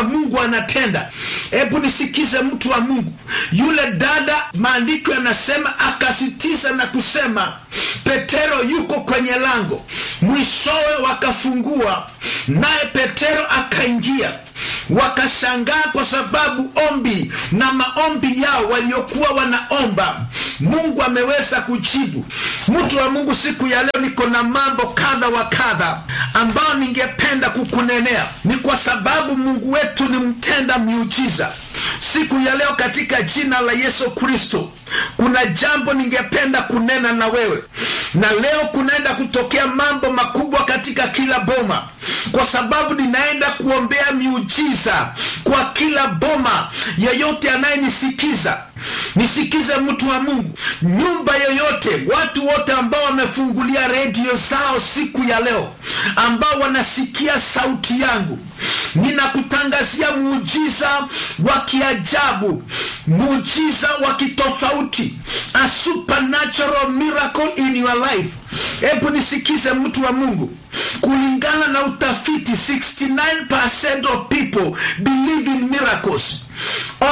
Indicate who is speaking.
Speaker 1: kwamba mungu anatenda hebu nisikize mtu wa mungu yule dada maandiko yanasema akasitiza na kusema petero yuko kwenye lango mwishowe wakafungua naye petero akaingia wakashangaa kwa sababu ombi na maombi yao waliokuwa wanaomba mungu ameweza kujibu mtu wa mungu siku ya leo niko na mambo kadha wa kadha ambayo ningependa kukunenea ni kwa sababu mungu wetu ni mtenda miujiza siku ya leo katika jina la yesu kristo kuna jambo ningependa kunena na wewe na leo kunaenda kutokea mambo makubwa katika kila boma kwa sababu ninaenda kuombea miujiza kwa kila boma yeyote anayenisikiza nisikize mtu wa mungu nyumba yoyote watu wote ambao wamefungulia redio zao siku ya leo ambao wanasikia sauti yangu ninakutangazia muujiza wa kiajabu muujiza wa kitofauti a supernatural miracle in your life hebu nisikize mtu wa mungu kulingana na utafiti 69% of people believe in miracles